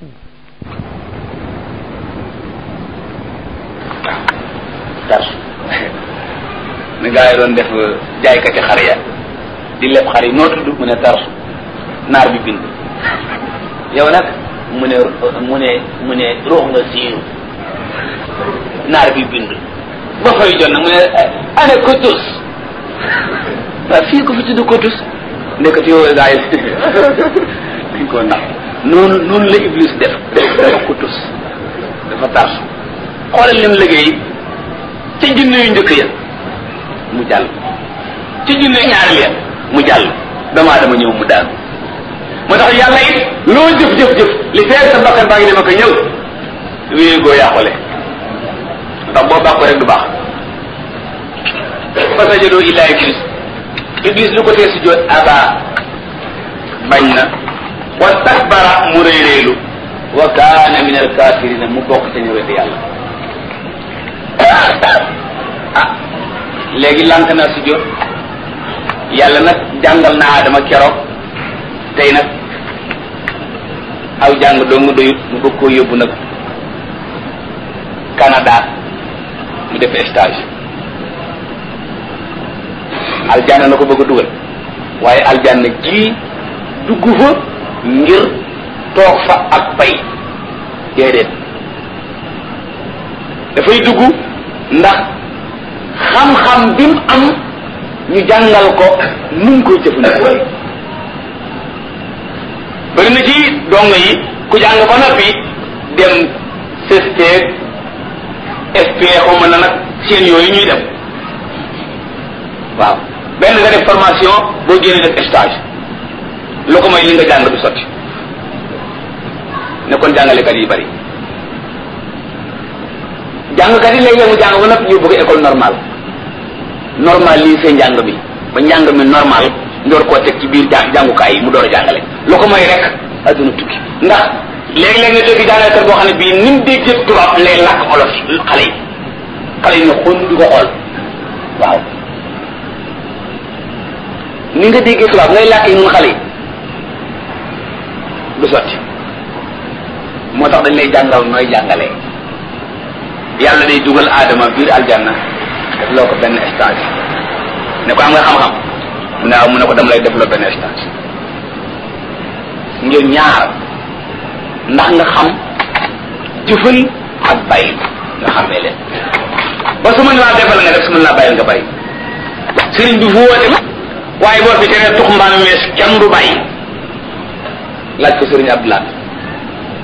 tarsu ni gaa yi doon def jaaykati xar ya di leb xar yi noo tudd mu ne tarsu naar bi bind yow nag mu ne mu ne mu ne ruux nga siiru naar bi bind ba fay jot nag mu ne ane kotus waaw fii ko fi tudd kotus ndekati yow gaa yi dañ koo ndax noonu noonu la iblis def dafa kotus dafa tarsu xoolal lim liggéey ca junne yu njëkk ya mu jàll ca junne ñaareel ya mu jàll damaa dama ñëw mu daanu moo tax yàlla it loo jëf jëf jëf li feer sa bakkan baa ngi dem ak a ñëw wéy goo yàqule ndax boo bàkko rek du baax fa sajadoo illa iblis iblis lu ko tee si joot aba bañ na wa stakbara mu réeréelu wa kaana min alkafirina mu bokk ca ñu weddi yàlla ah léegi lànk na si jot yàlla nag jàngal na Adama keroog tey nag aw jàng doo nga doyut mu bëgg koo yóbbu nag Canada mu def stage aljanna na ko bëgg a dugal waaye aljanna ji dugg fa ngir toog fa ak bay déedéet dafay dugg ndax xam-xam bi mu am ñu jàngal ko nu mu koy jëfandikoo bëri na ci dong yi ku jàng ko noppi dem CST SP xawma na nag seen yooyu ñuy dem waaw benn nga def formation boo génnee def stage lu ko may li nga jàng du sotti ne kon jàngalekat yi bari jàngkat yi léeg-léeg mu jàng ba noppi ñu bëgg école normale normal lii seen njàng mi ba njàng mi normal ndoor koo teg ci biir jàng jàngukaay yi mu door a jàngale lu ko may rek adduna tukki ndax léeg-léeg nga dégg jàngalekat boo xam ne bii ni mu déggee tubaab lay làkk olof xale yi xale yi ne xon di ko xool waaw ni nga déggee tubaab ngay làkk yi nun xale yi du sotti moo tax dañ lay jàngal nooy jàngalee yàlla day dugal aadama biir aljanna def loo ko benn stage ne ko am nga xam-xam mu ne mu ne ko dama lay def loo benn stage ngir ñaar ndax nga xam jëfal ak bàyyi nga xamee leen ba su mën laa defal nga def su mën laa bàyyil nga bàyyi sëriñ bi fu woote waaye boo fi teree tux mbaam mees kenn du bàyyi laaj ko sëriñ Abdoulaye